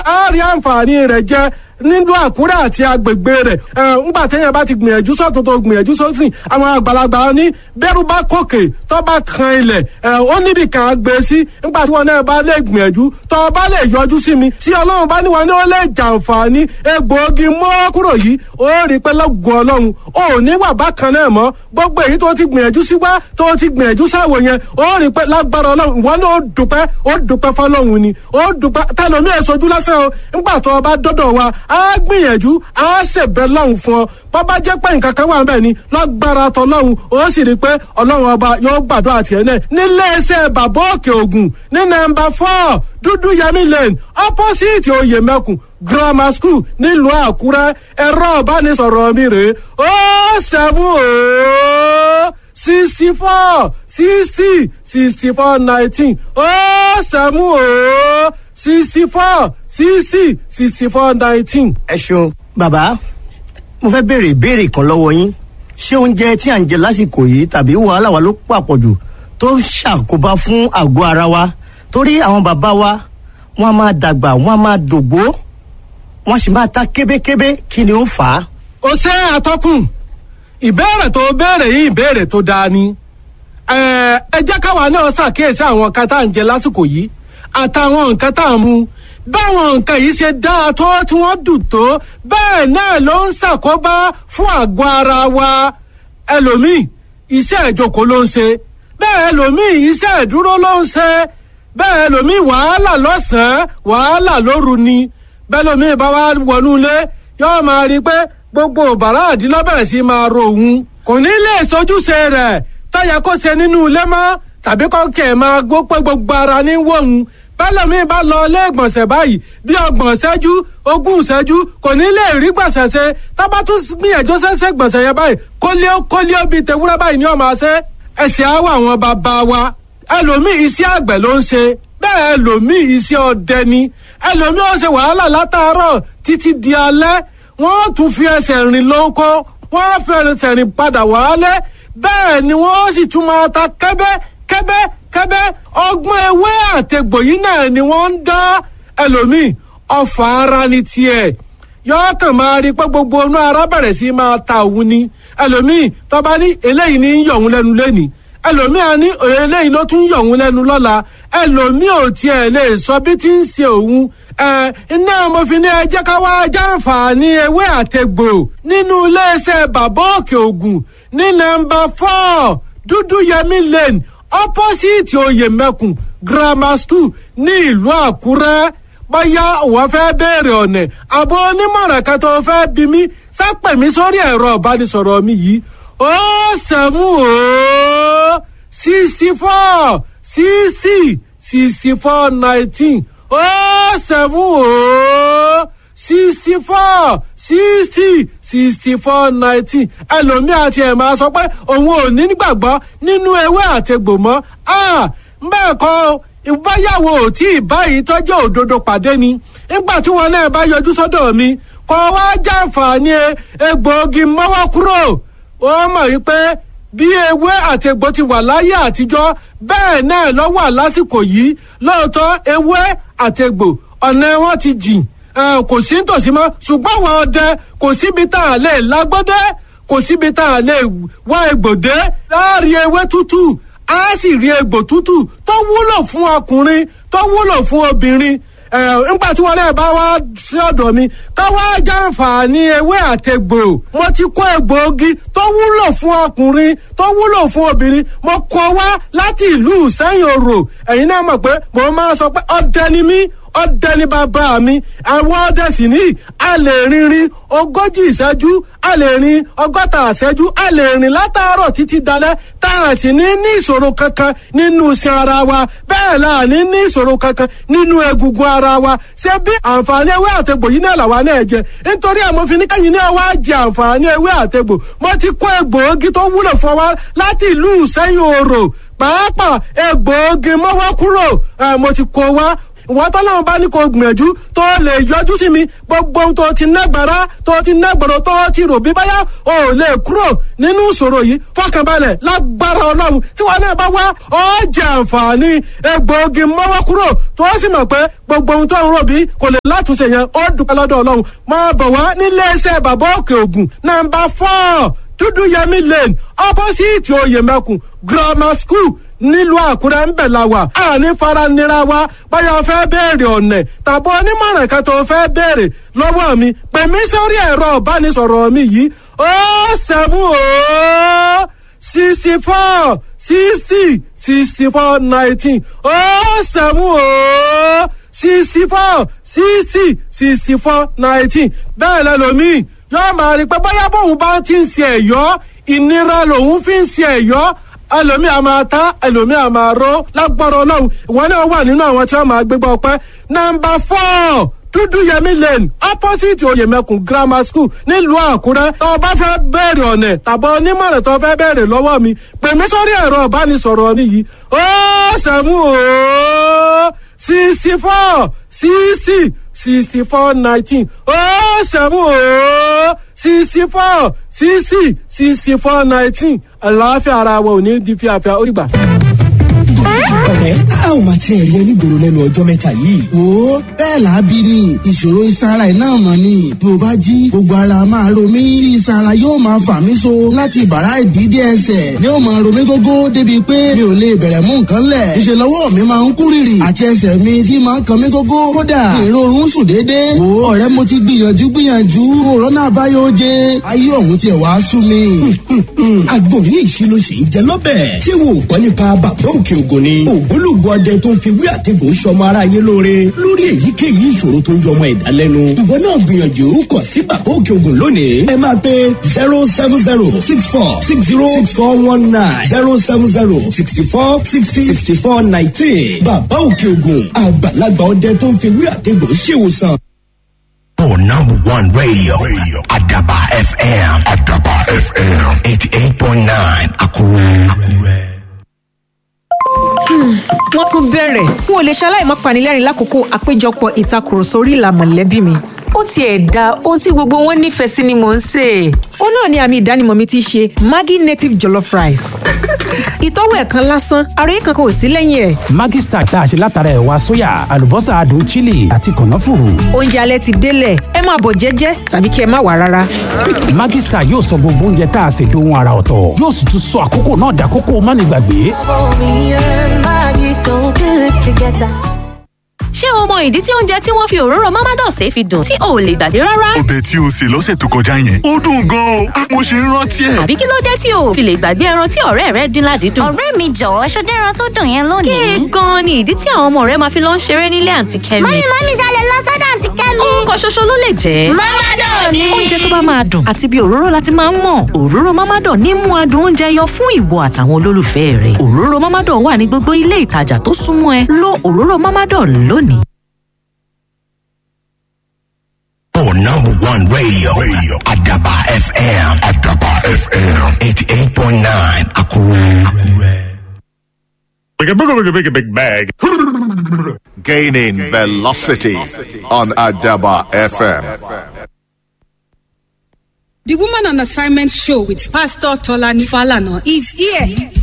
á rí àǹfààní rẹ̀ jẹ nílùú àkúrẹ́ àti agbègbè rẹ̀ ńgbà téèyàn bá ti gbìyànjú sọ́tún tó gbìyànjú sósìn àwọn àgbàlagbà ní bẹ́rù bá kòkè tó bá kan ilẹ̀ ó níbi kan á gbé sí ńgbà tí wọn náà bá lè gbìyànjú tó bá lè yọjú sí mi tí ọlọ́run bá níwọ̀n ní ó lè jàǹfààní egbòogi mọ́ kúrò yìí ó rí pé lọ́gùn ọlọ́run ó ní wà bákan náà mọ́ gbogbo èyí tó ti gbìyànjú sí wá tó ti gbìyànjú sáwò yẹn ó rí pé lágbára ọlọ́run ìwọ náà ó dùpẹ́ ó dùpẹ́ fọlọ́run ni ó dùpẹ́ tẹlomi èsojú lásán o ńgbà tó o bá dọ́dọ̀ wa á gbìyànjú á ṣèbẹ̀ lọ́hùn fún ọ bọ́bá jẹ́ pé nǹkan kan wà ń bẹ̀ ni lágbára tọlọ́hun ó sì rí i pé ọlọ́run ọba yóò gbàdúrà tiẹ̀ náà nílé iṣẹ́ bàbá òkè ògùn ní nọ́mbà four dúdú yẹmí lane opposite oyè mẹ́kùn grammar school nílùú àkúrẹ́ ẹ̀rọ ìbánisọ̀rọ̀ mi rèé ó seven ó sixty four sixty sixty four nineteen ó seven ó sixty four sixty sixty four nineteen. ẹ ṣeun bàbá mo fẹ́ béèrè ìbéèrè kan lọ́wọ́ yín ṣé oúnjẹ tí à ń jẹ lásìkò yìí tàbí wàhálà wa ló pàpọ̀jù tó ń ṣàkóbá fún àgọ́ ara wa torí àwọn bàbá wa wọ́n á máa dàgbà wọ́n á máa dògbó wọ́n sì máa ta kébékébé kí ni ó fà á. ó ṣe àtọkùn ìbéèrè tó béèrè yìí ìbéèrè tó dáa ni ẹ ẹ jẹ́ káwa náà ṣàkíyèsí àwọn nǹkan tá à ń jẹ lásìkò yìí àtàwọn nǹkan tá à ń mu báwọn nǹkan yìí ṣe dáa tó tí wọ́n dùn tó bẹ́ẹ̀ náà ló ń ṣàkóbá fún àgọ́ ara wa ẹlòmíì iṣẹ́ ìjókòó ló ń ṣe bẹ́ẹ̀ ẹlòmíì iṣẹ́ ìdúró ló ń ṣe bẹ́ẹ̀ ẹlòmíì wàhálà lọ́sàn-án wàhálà lóru ni bẹ́ẹ̀ ẹlòmíì bá wá wọnú ilé yóò máa rí i pé gbogbo bàrá àdínlọ́bẹ̀rẹ̀ sí máa ro òun kò ní lè sojúṣe rẹ̀ tọ́yẹ kó ṣe nínú ilé mọ́ tàbí kọ́kẹ́ máa gbó pé gbogbo ara ní wọ̀hún bẹ́lẹ̀mí bá lọ ilé ìgbọ̀nsẹ̀ báyìí bí ọgbọ̀n ṣẹ́jú ogún ṣẹ́jú kò ní lè rí gbọ̀nsẹ̀ ṣe tábà tún gbìyànjú ṣẹ́ṣẹ́ gbọ̀nsẹ̀ yẹn báyìí kólíó kólíó bíi tewúrẹ́ báyìí ní ọmọ ṣe ẹ̀sìn àwọ̀ àwọn bàbá wa ẹlòmíì iṣẹ́ àgbẹ̀ ló ń ṣe bẹ́ẹ̀ ẹlòmíì iṣẹ́ ọdẹ ni ẹlòmíì ó ṣe wàhálà látàárọ̀ títí di alẹ́ wọ́n tún fi ẹsẹ̀ rìn lóko wọ́n fẹ́rẹ̀ rìn padà wálé bẹ́ẹ̀ ni wọ́n sì tún máa ta kẹ́bẹ́ kẹ́bẹ́ kẹ́bẹ́ ọgbọ́n ewé àtẹ̀gbò yìí náà ni wọ́n ń dá ẹlòmíì ọfà ara ni tiẹ̀ yọọ kàn máa rí pé gbogbo inú ara bẹ̀rẹ̀ sí máa ta òun ni ẹlòmíì tọ́ba ní eléyìí ní yọ̀ òun lẹ́nu lẹ́nìí ẹlòmíì á ní eléyìí ló tún yọ̀ òun lẹ́nu lọ́la ẹlòmíì ò tiẹ̀ lè sọ bí tí ń ṣe òun ẹ iná mo fi ní ẹ jẹ́ ká wá jàǹfààní ewé àtẹ̀gbò nínú iléeṣẹ́ bàbá òkè ògùn ní nọ́mbà four dúdú yẹmí lane opposite oyèmẹkùn grammar school ní ìlú àkúrẹ́ bóyá òun fẹ́ béèrè ọ̀nà àbọ̀ onímọ̀ràn kan tó fẹ́ bí mi sápẹ̀ mi sórí ẹ̀rọ ìbánisọ̀rọ̀ mi yìí ó sẹ̀mú ó sixty four sixty sixty four nineteen ó sẹ̀mú ó sixty four sixty sixty four nineteen ẹlòmíì àti ẹ̀ máa sọ pé òun ò ní gbàgbọ́ nínú ewé àtegbò mọ́ bẹ́ẹ̀ kọ́ ìbáyàwó tí ìbáyìí tọ́jú òdodo pàdé ni nígbà tí wọn náà bá yọjú sọ́dọ̀ mi kọ́ wá jàǹfààní egbòogi mọ́wọ́ kúrò ó mọ̀ wípé bí ewé àti egbò ti wà láyé àtijọ́ bẹ́ẹ̀ náà ló wà lásìkò yìí lóòótọ́ ewé àti egbò ọ̀nà wọn ti jìn kò sí nítòsí mọ́ ṣùgbọ́n àwọn ọdẹ kò síbi tá a lè lágbọ́dẹ́ kò síbi tá a lè wá egbòdé láàrin ewé tútù á sì rí egbò tútù tó wúlò fún ọkùnrin tó wúlò fún obìnrin nígbà tí wọn náà bá wá sí ọ̀dọ̀ mi ká wá jàǹfààní ewé àtẹgbò mo ti kó egbòogi tó wúlò fún ọkùnrin tó wúlò fún obìnrin mo kó wá láti ìlú sẹ́yìn òrò ẹ̀yin náà mọ̀ pé mo máa sọ pé ọdẹ ni mí ọdẹ ní bàbá mi àwọn ọdẹ sì ní a lè rinrin ogójì ìṣẹ́jú a lè rin ọgọ́ta ìṣẹ́jú a lè rìn látàárọ̀ títí dalẹ́ tá a sì ní ní ìṣòro kankan nínú iṣan ara wa bẹ́ẹ̀ la ní ní ìṣòro kankan nínú egungun ara wa ṣé bí àǹfààní ewé àtegbò yìí náà làwa náà jẹ nítorí àmọ́ fi ní kẹ́yìn náà wá jẹ àǹfààní ewé àtegbò mo ti kó egbòogi tó wúlò fún wa láti ìlú sẹ́yìn òrò pàápàá egbòogi mọ́wọ́ kúrò mo ti kó wa ìwọ tọ́lọ́run bá ní kó gbìyànjú tó lè yọjú sí mi gbogbo ohun tó ti nágbára tó ti nágbọ̀rọ̀ tó ti rò bí báyà ò lè kúrò nínú ìṣòro yìí fọkànbalẹ̀ lágbára ọlọ́run tí wọn náà bá wá ó jẹ àǹfààní egbòogi mọ́wọ́ kúrò tó sì mọ̀ pé gbogbo ohun tó ń rò bí kò lè látúnṣe yẹn ó dúpẹ́ lọ́dọ̀ ọlọ́run máa bọ̀ wá nílé iṣẹ́ bàbá òkè ògùn nàmbà fọ́ọ̀ dúdú yẹmí lane opposite oyèmẹkùn grammar school nílùú àkúrẹ́ ń bẹ̀ la wà àní faranira wa báyọ̀ fẹ́ béèrè ọ̀nẹ̀ tàbí onímọ̀ràn kan tó fẹ́ béèrè lọ́wọ́ mi pè mí sórí ẹ̀rọ ìbánisọ̀rọ̀ mi yìí ó seven ó sixty four sixty sixty four nineteen ó seven ó sixty four sixty sixty four nineteen bẹ́ẹ̀ lẹ́lòmíì yóò máa rí i pé bóyá bóun bá ti ń ṣe ẹ̀yọ́ ìnira lòun fi ń ṣe ẹ̀yọ́ ẹlòmíì a máa ta ẹlòmíì a máa ró lágbára ọlọ́run ìwọ náà wà nínú àwọn tí wọ́n máa gbégbá ọpẹ́ nọmba four dúdúyẹmí lane opposite oyèmẹkùn grammar school nílùú àkúrẹ́ tó o bá fẹ́ bẹ̀rẹ̀ ọ̀nẹ̀ tàbí onímọ̀ràn tó o fẹ́ bẹ̀rẹ̀ lọ́wọ́ mi pè mí sórí ẹ̀rọ ìbánisọ̀rọ̀ mi yìí ó sẹ́mu ó sixty four sixty sixty four nineteen ó sẹ́mu ó sixty four sixty sixty four nineteen àlàáfíà ara wa ò ní di fíafíà ó rí gbà ọ̀rẹ́ a ò máa tiẹ̀ rí onígboro lẹ́nu ọjọ́ mẹ́ta yìí. wo bẹ́ẹ̀ làábí ni ìṣòro ìsara iná mọ̀ ni bí o bá jí gbogbo ara máa ro mí tí ìsara yóò máa fà mí so láti bàrá ìdídé ẹsẹ̀ ni ó máa ro mí gógó débi pé mi ò lè bẹ̀rẹ̀ mú nǹkan lẹ̀ ìṣe lọ́wọ́ mi máa ń kú rìrì àti ẹsẹ̀ mi tí máa ń kan mí gógó kódà ìrorun sùn déédéé wo ọ̀rẹ́ mo ti gbìyànjú gbìyànjú òrónà àbáyọ jẹ ayé ọ̀hún tiẹ̀ wá sú mi. agbóhùn ìṣirò sì ń jẹ lọ́bẹ̀ tí wò ó gbọ́ nípa bàbá òkè ògùn ni ògbólógbò ọdẹ tó ń fi wí àtẹ̀gùn sọmọ aráyé lóore lórí èyíkéyìí ìṣòro tó ń yọmọ ẹ̀dá lẹ́nu. ìwọ náà gbìyànjú kọ̀ sí bàbá òkè ògùn lónìí. ẹ máa pe zero seven zero six four six zero six four one nine zero seven zero sixty four sixty sixty four nineteen. bàbá òkè ògùn àgbàlagbà ọdẹ tó ń fi wí àtẹ̀gùn ṣèwòsàn. For number one radio, radio. Adaba FM. Adaba FM. 88.9 Akure. Akure. wọ́n tún bẹ̀rẹ̀ n ò lè ṣaláì má panilẹ́rìn lákòókò àpéjọpọ̀ ìtakùrọ̀sọ orí ìlà mọ̀lẹ́bí mi ó tiẹ̀ da ohun tí gbogbo wọn nífẹ̀ẹ́ sí ni mò ń sè é. ó náà ni àmì ìdánimọ̀ mi ti ṣe maggi native jollof rice. ìtọ́wò ẹ̀ kan lásán ara yìí kankan ò sí lẹ́yìn ẹ̀. Maggi Star tá a ṣe látara ẹ̀wà sóyà àlùbọ́sà adùn chili àti kànáfùrù. oúnjẹ alẹ́ ti délẹ̀ ẹ máa bọ̀ jẹ́jẹ́ tàbí kí ẹ má wà rárá. Maggi Star yóò sọ gbogbo oúnjẹ tá a ṣe dohun ara ọ̀tọ̀ yóò sì tún sọ àkókò náà dàkókò mánigbàgbé. ṣé o mọ ìdí tí oúnjẹ tí wọ́n fi òróró mamados fi dùn tí o ò lè gbàgbé rárá? ọbẹ̀ tí o sè lọ́sẹ̀ tó kọjá yẹn ó dùn gan-an o mo ṣe ń rántí ẹ̀. àbí kí ló dé tí o ò fi lè gbàgbé ẹran tí ọ̀rẹ́ rẹ dín ládìídùn? ọ̀rẹ́ mi jọ̀wọ́ ṣọdẹ́ ẹran tó dùn yẹn lónìí. kéè gan-an ni ìdí tí àwọn ọmọ rẹ máa fi lọ ń ṣeré nílé àǹtí kẹ́mi. mọ́mí mọ́mí ṣalẹ̀ lọ sọ́dọ̀ àǹtí kẹ́mi. nǹkan ṣoṣo ló lè jẹ́. mọ́mádọ̀ ni. oúnjẹ tó bá máa dùn àti bí òróró láti máa ń mọ̀ òróró mámádọ̀ ní mú adùn oúnjẹ yọ fún ìwọ àtàwọn olólùfẹ́ rẹ òróró mámádọ̀ wà ní gbogbo ilé ìtajà tó súnmọ́ ẹ lo òróró mámádọ̀ lónìí. For number one radio, radio. Adaba FM. Adaba FM. 88.9 Akure. Like a big, big, big, big bag. Gaining velocity on Adaba FM. The Woman on Assignment show with Pastor Tolani Falana is here.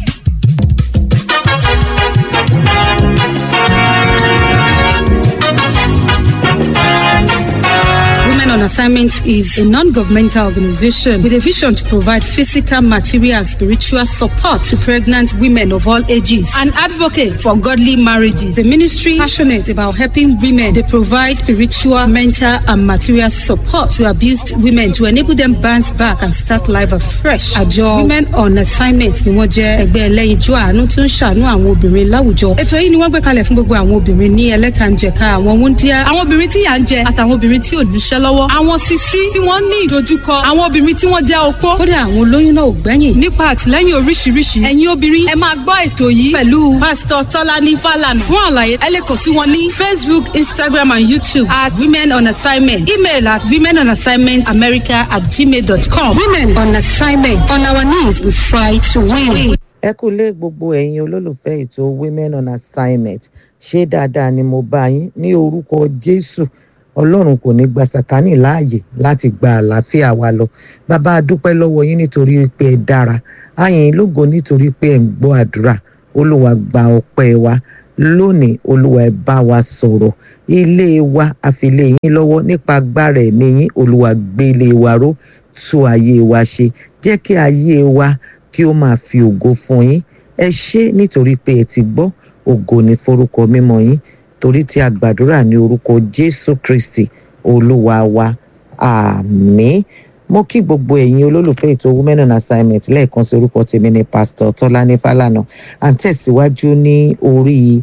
Women on Assignment is a non governmental organization with a vision to provide physical, material, and spiritual support to pregnant women of all ages. An advocate for godly marriages. The ministry passionate about helping women. They provide spiritual, mental, and material support to abused women to enable them bounce back and start life afresh. Àjọ Women on Assignment ni wọ́n jẹ́ ẹgbẹ́ ẹlẹ́yinjú àánú tí ó ń ṣàánú àwọn obìnrin láwùjọ. Ètò yìí ni wọ́n gbé kalẹ̀ fún gbogbo àwọn obìnrin ní ẹlẹ́kànjẹ̀ka àwọn wúndíá, àwọn obìnrin tí yà ń jẹ àtàwọn obìnrin tí ò níṣẹ́ lọ́wọ́. Àwọn sisi tí wọ́n ní ìdojúkọ, àwọn obìnrin tí wọ́n jẹ́ opó. Kódà àwọn olóyún náà ò gbẹ́yìn. Nípa àtìlẹ́yìn oríṣiríṣi, ẹ̀yin obìnrin ẹ máa gbọ́ ètò yìí pẹ̀lú Pásítọ̀ Tọ́lání Fálànà. Fún àlàyé, ẹ lè kàn sí wọn ní Facebook, Instagram and YouTube at Women on Assignment. Email at women on assignment america at gmail.com. Women on assignment. On our knees, we fight to win. ẹ kú lé gbogbo ẹ̀yin olólùfẹ́ ètò women on assignment ṣé dáadáa ni mo bá yín ní orúkọ jésù ọlọ́run kò ní gba sátánì láàyè láti gba àlàáfíà wa lọ bàbá a dúpẹ́ lọ́wọ́ yín nítorí pé ẹ dára àyìn lógo nítorí pé ẹ ń gbọ́ àdúrà olúwa gba ọpẹ́ wa lónìí olúwa ẹ bá wa sọ̀rọ̀ ilé wa àfilé yín lọ́wọ́ nípa agbára ẹ̀mí yín olúwa gbélé wa ró tú ayé wa ṣe jẹ́ kí ayé wa kí ó máa fi ògo fún yín ẹ ṣé nítorí pé ẹ ti gbọ́ ògo ní forúkọ mímọ́ yín torí tí a gbàdúrà ní orúkọ jésù kristi olúwa wa àmín mo kí gbogbo ẹ̀yin olólùfẹ́ ètò women on assignment lẹ́ẹ̀kan sí orúkọ tèmi ní pásítọ̀ tọ́lání fálànà à ń tẹ̀síwájú ní orí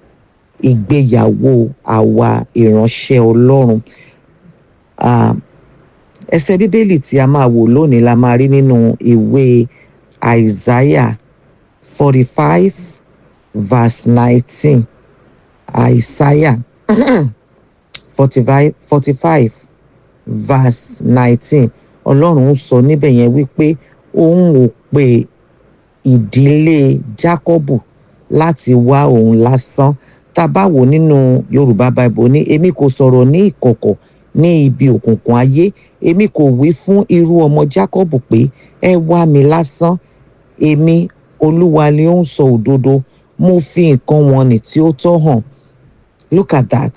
ìgbéyàwó àwa ìránṣẹ́ ọlọ́run Ah, ẹsẹ̀ bíbélì tí a máa wò lónìí la máa rí nínú ìwé isaiah forty five verse nineteen isaiah forty five forty five verse nineteen ọlọ́run ń sọ níbẹ̀ yẹn wípé òun ò pe ìdílé jákọ́bù láti wá òun lásán tá a bá wò nínú yorùbá bible ní èmi kò sọ̀rọ̀ ní ìkọ̀kọ̀ ní ibi òkùnkùn ayé èmi kò wí fún irú ọmọ jákọ́bù pé ẹ wá mi lásán èmi olúwa ni ó ń sọ òdodo mo fi nǹkan wọn nì tí ó tọ́ hàn look at that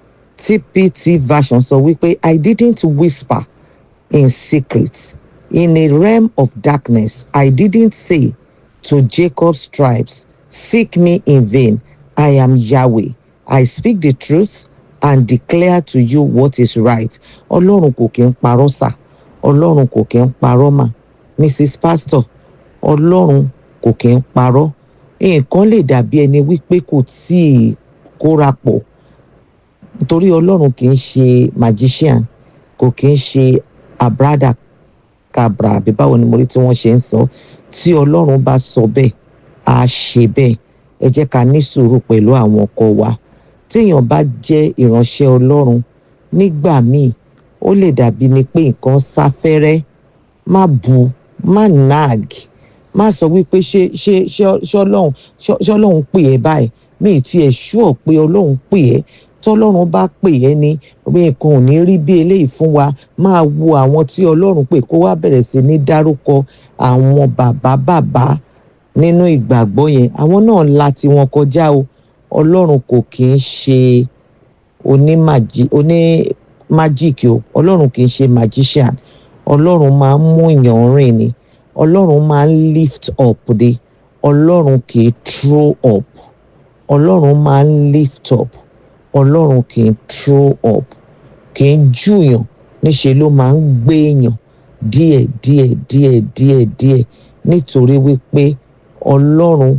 tpt version sọ wípé i didn't whisper in secret in a realm of darkness i didn't say to jacob's tribes seek me in vain i am yahweh i speak the truth and declare to you what is right ọlọ́run kò kí ń parọ́ sà ọlọ́run kò kí ń parọ́ mà mrs pastor ọlọ́run kò kí ń parọ́ nǹkan lè dàbí ẹni wípé kò tíì kóra pọ̀ nítorí ọlọ́run kì í ṣe magician kò kì í ṣe abrada kabra àbí báwo ni mo rí tí wọ́n ṣe ń sọ tí ọlọ́run bá sọ bẹ́ẹ̀ á ṣe bẹ́ẹ̀ ẹ jẹ́ ká ní sùúrù pẹ̀lú àwọn ọkọ wa téèyàn bá jẹ́ ìránṣẹ́ ọlọ́run nígbà míì ó lè dàbí ni pé nǹkan sáfẹ́rẹ́ má bu má nag má sọ wípé ṣé ṣé ṣé ṣé ọlọ́run ṣé ṣé ọlọ́run pè ẹ́ báyìí mi ì tiẹ̀ ṣúọ̀ pé ọlọ́run pè ẹ́ tọ́lọ́run bá pè ẹ́ ní pé nǹkan ò ní rí bí eléyìí fún wa máa wo àwọn tí ọlọ́run pè kó wá bẹ̀rẹ̀ sí ní dárúkọ àwọn bàbá bàbá nínú ìgbàgbọ́ yẹn àwọn náà la tiwọn kọjá o ọlọ́run kò kì í ṣe onímàjí onímájíìkì o ọlọ́run kì í ṣe magician ọlọ́run máa ń mú èèyàn rìn ni ọlọ́run máa ń lift up de ọlọ́run kì í throw up ọlọ́run máa ń lift up ọlọ́run kì í throw up kì í júyàn níṣe ló máa ń gbé èèyàn díẹ̀ díẹ̀ díẹ̀ díẹ̀ díẹ̀ nítorí wípé ọlọ́run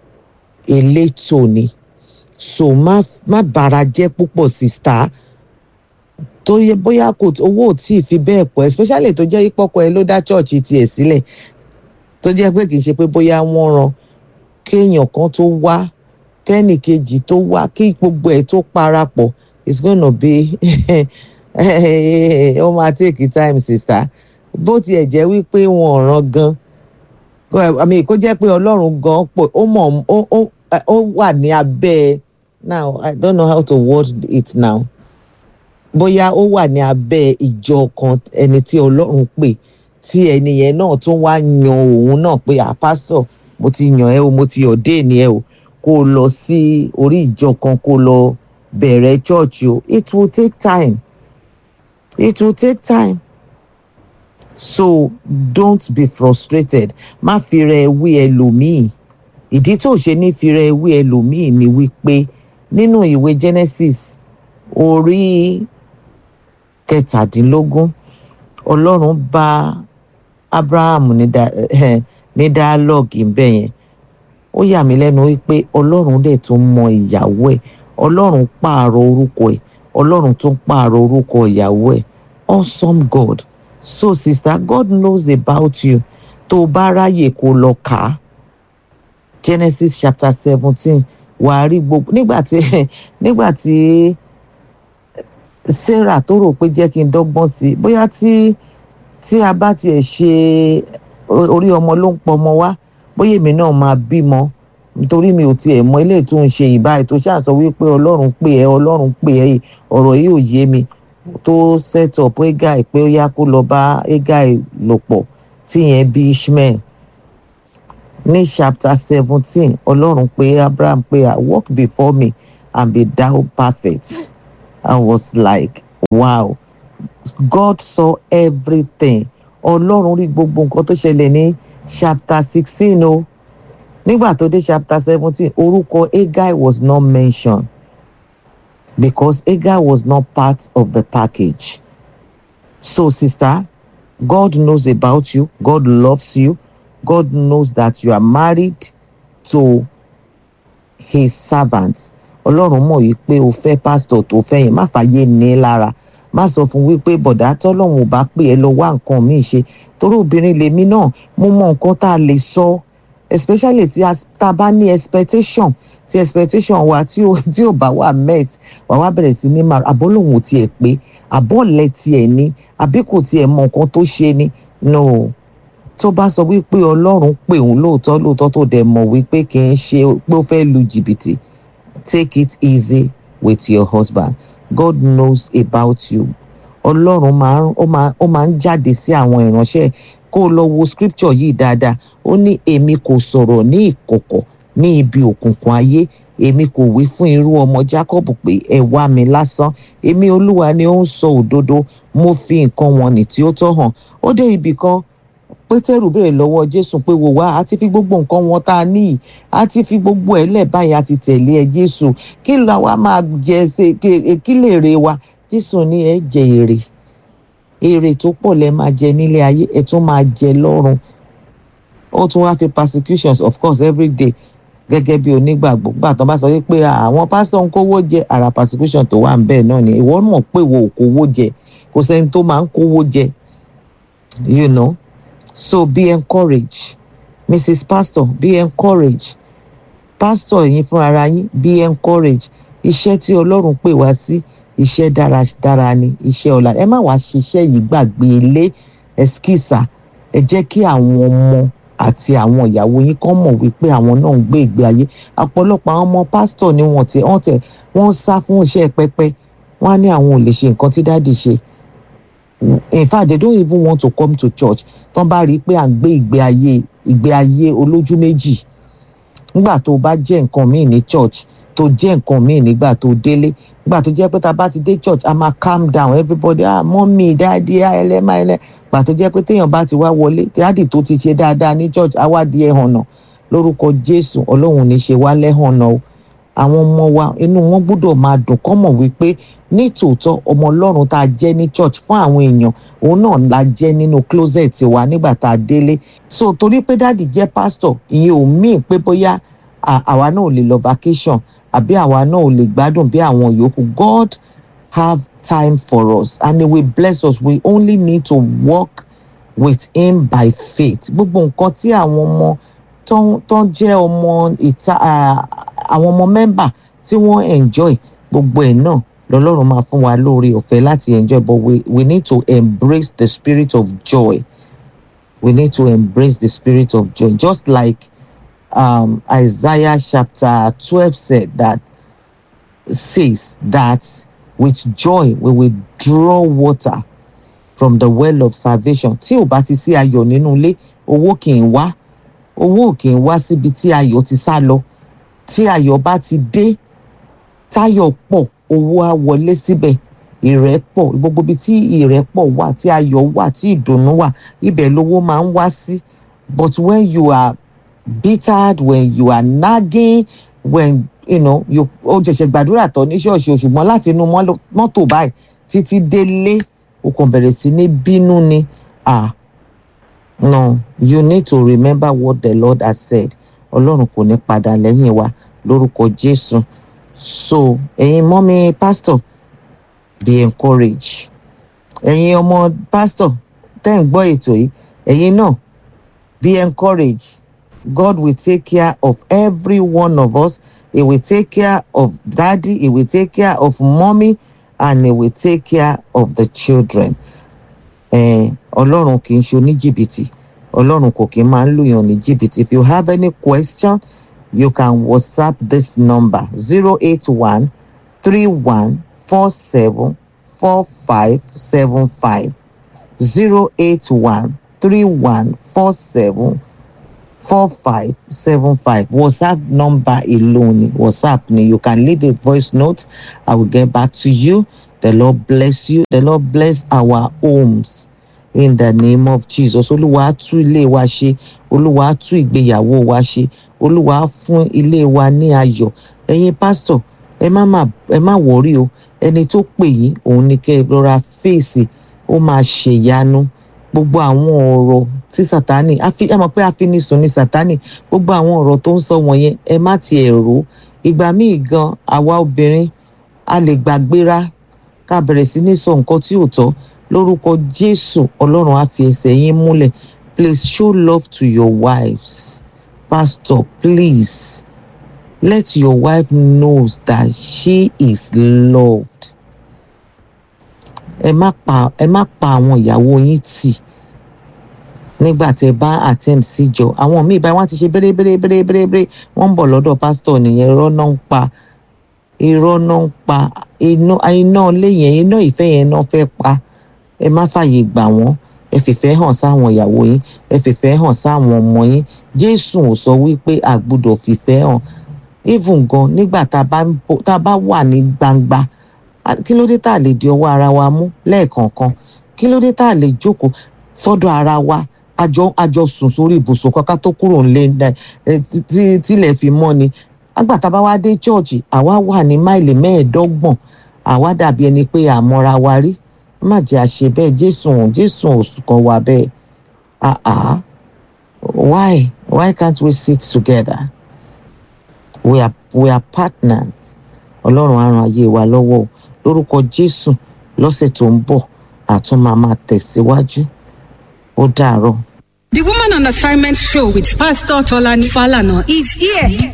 elétò ni so má má bara jẹ́ púpọ̀ sista tó yẹ bóyá kò owó ò tí ì fi bẹ́ẹ̀ pọ̀ especially tó jẹ́ ìpọ́kọ ẹ ló dá chọ́ọ̀chì tiẹ̀ sílẹ̀ tó jẹ́ pé kì í ṣe pé bóyá wọ́n ran kéèyàn kan tó wá kẹ́nì kejì tó wá kí gbogbo ẹ̀ tó parapọ̀ it's gonna be ó máa take time sista bó tiẹ̀ jẹ́ wípé wọn ò ran gan àmì kó jẹ́ pé ọlọ́run gan pọ̀ ó mọ̀ ó ó wà ní abẹ́ now i don't know how to word it now bóyá ó wà ní abẹ́ ìjọ kan ẹni tí ọlọ́run pè tí ẹni yẹn náà tún wá yan òun náà pé àpásọ̀ mo ti yàn ẹ́ o mo ti ọ̀dẹ́ ni ẹ o kó o lọ sí orí ìjọ kan kó o lọ bẹ̀rẹ̀ church o it will take time it will take time so don't be frustrated má fi rẹ wí ẹlòmíì ìdí tó ṣe ní fi rẹ wí ẹlòmíì ni wípé nínú ìwé genesis orí kẹtàdínlógún ọlọ́run bá abraham ní da eh, ní dialogue ńbẹ yẹn ó yà mí lẹ́nu wípé ọlọ́run dẹ̀ tún mọ ìyàwó ẹ̀ ọlọ́run pààrọ̀ orúkọ ẹ̀ ọlọ́run tún pààrọ̀ orúkọ ìyàwó ẹ̀ awesome god so sister god knows about you tó o bá ráyè kó lọ kà á genesis chapter seventeen wàá rí gbogbo nígbà tí nígbà tí sarah tó rò pé jẹ́ kí n dọ́gbọ́n sí i bóyá tí tí a bá tiẹ̀ ṣe orí ọmọ ló ń pọmọ wá bóyá èmi náà máa bímọ nítorí mi ò tiẹ̀ mọ ilé tó ń ṣe ìbáyìí tó ṣáà sọ wípé ọlọ́run pè ẹ́ ọlọ́run pè ẹ́ ọ̀rọ̀ yìí ò yé mi tó set up Hegai pé ó yá kó lọ bá Hegai lò pọ̀ tíyẹn bí Ishmael ní chapter seventeen ọlọ́run pé Abraham pé ah walk before me and be thou perfect I was like wow God saw everything ọlọ́run rí gbogbo nǹkan tó ṣẹlẹ̀ ní chapter sixteen o nígbà tó dé chapter seventeen orúkọ Hegai was not mentioned because Hegai was not part of the package so sister God knows about you God loves you God knows that you are married to his servants ọlọ́run mọ̀ yìí pé o fẹ́ pásítọ̀ tó fẹ́ yẹn má fàyè ní lára má sọ fún wípé bọ̀dá tọ́lọ́run ò bá pè ẹ́ lọ wá nǹkan míì ṣe torí obìnrin lèmi náà mo mọ nǹkan tá a lè sọ especially tí a tá a bá ní expectation tí expectation wa tí ò tí ò bá wà met wà wá bẹ̀rẹ̀ sí ní máa àbọ̀ lòun ò tiẹ̀ pé àbọ̀ lẹ̀ tiẹ̀ ní àbí kò tiẹ̀ mọ nǹkan tó ṣe ni no tó bá sọ wípé ọlọ́run pè òun lóòótọ́ lóòótọ́ tó dẹ̀ mọ̀ wípé kì í ṣe pé ó fẹ́ lu jìbìtì take it easy with your husband God knows about you ọlọ́run máa ń ó máa ó máa ń jáde sí àwọn ìránṣẹ́ kó o lọ wo scripture yìí dáadáa ó ní èmi kò sọ̀rọ̀ ní ìkọ̀kọ̀ ní ibi òkùnkùn ayé èmi kò wí fún irú ọmọ Jacob pé ẹ wá mi lásán èmi olúwa ni ó ń sọ òdodo mo fi nǹkan wọn nì tí ó tọ́ hàn ó dé ibì kan pétérù béèrè lọ́wọ́ jésù pé wò wá a ti fi gbogbo nǹkan wọn tá a ní yìí a ti fi gbogbo ẹ̀ lẹ̀ báyìí a ti tẹ̀lé ẹ jésù kí la wa máa jẹ ṣe kí lè re wa jésù ní ẹ jẹ èrè èrè tó pọ̀ lẹ máa jẹ nílé ayé ẹ tún máa jẹ lọ́run ó tún wá fi persecutions of course every day gẹ́gẹ́ bí onígbàgbọ́ gbà tó bá sọ wípé àwọn pásítọ̀ ń kówó jẹ ara persecution tó wà ń bẹ́ẹ̀ náà ni ìwọ mọ̀ pé wo ò kówó jẹ kò sẹ́ni tó máa ń kówó jẹ you know so be encouraged mrs pastor be encouraged pastor yín fúnra yín be encouraged iṣẹ́ tí ọlọ́run pè wá sí iṣẹ́ dáradára ni iṣẹ́ ọ̀la ẹ má wàá ṣiṣẹ́ yìí gbàgbé ilé ẹskísà ẹ jẹ́ kí àwọn ọmọ àti àwọn ìyàwó yín kàn mọ̀ wípé àwọn náà ń gbé ìgbé ayé ọ̀pọ̀lọpọ̀ àwọn ọmọ pásítọ̀ ni wọ́n ti wọ́n tẹ̀ wọ́n sá fún iṣẹ́ pẹpẹ wọ́n á ní àwọn ò lè ṣe nǹkan tí dáàdì ṣe in fact they don't even want to come to church tán bá rí i pé à ń gbé ìgbé ayé ìgbé ayé olójú méjì nígbà tó bá jẹ́ nǹkan míì ní church tó jẹ́ nǹkan míì nígbà tó délé nígbà tó jẹ́ pé tá a bá ti dé church a máa calm down everybody ah mọ́mí dáàdi ah ẹlẹ́mà ẹlẹ́ gbà tó jẹ́ pé téèyàn bá ti wá wọlé dáàdi tó ti ṣe dáadáa ní church á wá di ẹ̀hànà lórúkọ jésù ọlọ́run ní ṣe wá lẹ́hànà o àwọn ọmọ wa inú wọn gbọ́dọ̀ máa dùn kọ́ mọ̀ wípé ní tòótọ́ ọmọ ọlọ́run tá a jẹ́ ní church fún àwọn èèyàn òun náà la jẹ́ nínú closet wa nígbà tá a délé so torí pé dáàdì jẹ́ pastor ìyẹn ò míì pé bóyá àwa náà ò lè lọ vacation àbí àwa náà ò lè gbádùn bí àwọn yòókù God have time for us and he will bless us we only need to walk with him by faith gbogbo nǹkan tí àwọn ọmọ tó ń jẹ́ ọmọ ìta àwọn ọmọ mẹ́mbà tí wọ́n enjoy gbogbo ẹ̀ náà lọ́lọ́run máa fún wa lórí ọ̀fẹ́ láti enjoy but we, we need to embrace the spirit of joy we need to embrace the spirit of joy just like um, Isaiah chapter 12 said that says that with joy we will draw water from the well of salvation tí ò bá ti sí ayọ̀ nínú ilé owó kì í wá owó kì í wá síbi tí ayọ̀ ti sá lọ tí ayọ̀ bá ti dé táyọ̀ pọ̀ owó á wọlé síbẹ̀ ìrẹ́pọ̀ gbogbo ibi tí ìrẹ́pọ̀ wà tí ayọ̀ wà tí ìdùnnú wà ibẹ̀ lówó máa ń wá sí but when you are bittered when you are nagging when you know you ó ṣẹ̀ṣẹ̀ gbàdúrà tán ní ṣọ́ọ̀ṣì ṣùgbọ́n láti inú mọ́tò báyìí títí délé o kàn bẹ̀rẹ̀ sí ní bínú ni ah no you need to remember what the Lord has said ọlọ́run kò ní padà lẹ́yìn wa lórúkọ Jésù so ẹ̀yin mọ́mí pastor be encouraged ẹ̀yin ọmọ pastor tẹ́ ń gbọ́ ètò yìí ẹ̀yin náà be encouraged God will take care of every one of us he will take care of daddy he will take care of mommy and he will take care of the children ọlọ́run kì í ṣe oníjìbìtì ọlọ́run kò kì í máa ń lùyàn ní jìbìtì if you have any question you can WhatsApp this number 081 31 47 4575. 081 31 47 4575. WhatsApp number alone. WhatsApp. You can leave a voice note. I will get back to you. The Lord bless you. The Lord bless our homes. in the name of jesus olúwa á tú ilé wa ṣe olúwa á tú ìgbéyàwó wa ṣe olúwa á fún ilé wa ní ayọ̀ ẹ̀yin pásítọ̀ ẹ má má ẹ má wọrí o ẹni tó pè yín òun ni kẹ́ ẹ rọra fèsì ó máa ṣèyanu gbogbo àwọn ọ̀rọ̀ tí sátani ẹ mọ̀ pé àfinisùn ni sátani gbogbo àwọn ọ̀rọ̀ tó ń sọ wọ̀nyẹn ẹ má tiẹ̀ rò ó ìgbà míì gan àwa obìnrin a lè gbàgbéra ká bẹ̀rẹ̀ sí ní sọ nǹkan tí ò tọ́ lórúkọ jésù ọlọ́run á fi ẹsẹ̀ yín múlẹ̀ please show love to your wives pastor please let your wife knows that she is loved ẹ má pa ẹ má pa àwọn ìyàwó yín tì nígbà tẹ bá attend síjọ àwọn míì báyìí wọn ti ṣe bèrè bèrè bèrè bèrè bèrè wọn ń bọ̀ lọ́dọ̀ pásítọ̀ nìyẹn irọ́ náà ń pa irọ́ náà ń pa iná iná ilé yẹn iná ìfẹ́ yẹn náà fẹ́ pa ẹ má fààyè gbà wọ́n ẹ fìfẹ́ hàn sáwọn ìyàwó yín ẹ fìfẹ́ hàn sáwọn ọmọ yín jésù ò sọ wípé a gbọ́dọ̀ fìfẹ́ hàn even gan nígbà tá a bá wà ní gbangba kí ló dé tá a lè di ọwọ́ ara wa mú lẹ́ẹ̀kọ̀ọ̀kan kí ló dé tá a lè jókòó sọ́dọ̀ ara wa àjọ àjọ sùn sórí ibùsùn kankan tó kúrò ńlẹ̀ tílẹ̀ fi mọ́ ni àgbàtà bá wá dé chọ́ọ̀chì àwa wà ní máìlì mẹ́ẹ̀ẹ́dọ́gbọ̀n àwa dàbí ẹni pé àmọ́ra wa rí má jẹ́ àṣe bẹ́ẹ̀ jésù jésù òsùkọ́ wa bẹ́ẹ̀ ah ah why why can't we sit together we are we are partners ọlọ́run á ran ayé wa lọ́wọ́ lórúkọ jésù lọ́sẹ̀ tó ń bọ̀ àtún máa máa tẹ̀síwájú ó dàárọ̀. The Woman on Assignment show with Pastor Tolani Falana is here.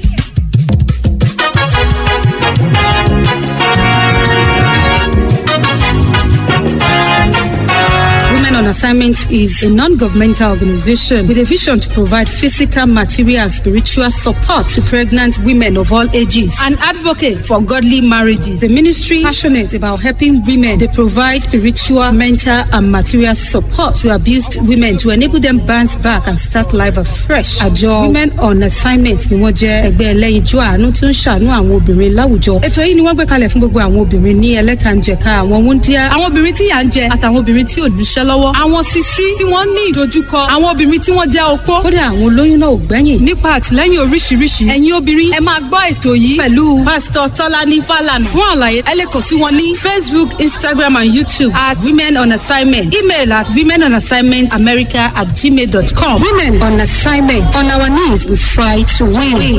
Women on Assignment is a non governmental organization with a vision to provide physical, material, and spiritual support to pregnant women of all ages. An advocate for godly marriages. The ministry passionate about helping women. They provide spiritual, mental, and material support to abused women to enable them bounce back and start life afresh. Àjọ Women on Assignment ni wọ́n jẹ́ ẹgbẹ́ ẹlẹ́yinjú àánú tí ó ń ṣàánú àwọn obìnrin láwùjọ. Ètò yìí ni wọ́n gbé kalẹ̀ fún gbogbo àwọn obìnrin ní ẹlẹ́kànjẹ̀ka àwọn wúndíá, àwọn obìnrin tí yà ń jẹ àtàwọn obìnrin tí ò níṣẹ́ lọ́wọ́ àwọn sisi tí wọ́n ní ìdojúkọ àwọn obìnrin tí wọ́n jẹ́ opó kódà àwọn olóyún náà ò gbẹ́yìn nípa àtìlẹ́yìn oríṣiríṣi ẹ̀yin obìnrin ẹ máa gbọ́ ètò yìí pẹ̀lú pásítọ̀ tọ́lání fàlànà fún àlàyé ẹ lè kàn sí wọn ní facebook instagram and youtube at women on assignment email at women on assignment america at gmail dot com women on assignment on our knees we fight to win.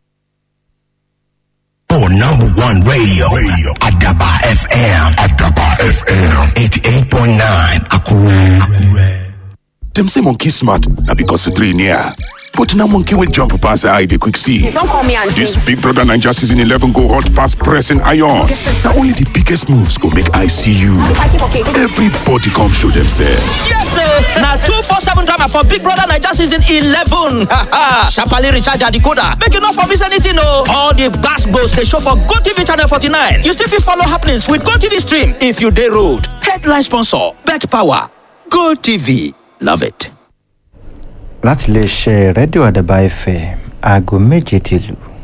For number one radio, radio Adaba FM. Adaba FM. 88.9 Akure. Them say monkey smart, now because the three near. But now monkey will jump past the eye, they quick see. Don't call me auntie. This Big Brother Ninja season 11 go hot past pressing iron. Now only the biggest moves go make I see you. Everybody come show themselves. Yes, sir. Now two four seven drama for Big Brother Niger season eleven. Sharply recharge your decoder. Make you not for miss anything, no. All the gas goes they show for Go TV channel forty nine. You still fit follow happenings with Go TV stream if you day road. Headline sponsor: Bet Power. Go TV. Love it. láti lè ṣe rédíò àdàbà ẹ̀fẹ̀ aago méje ti lù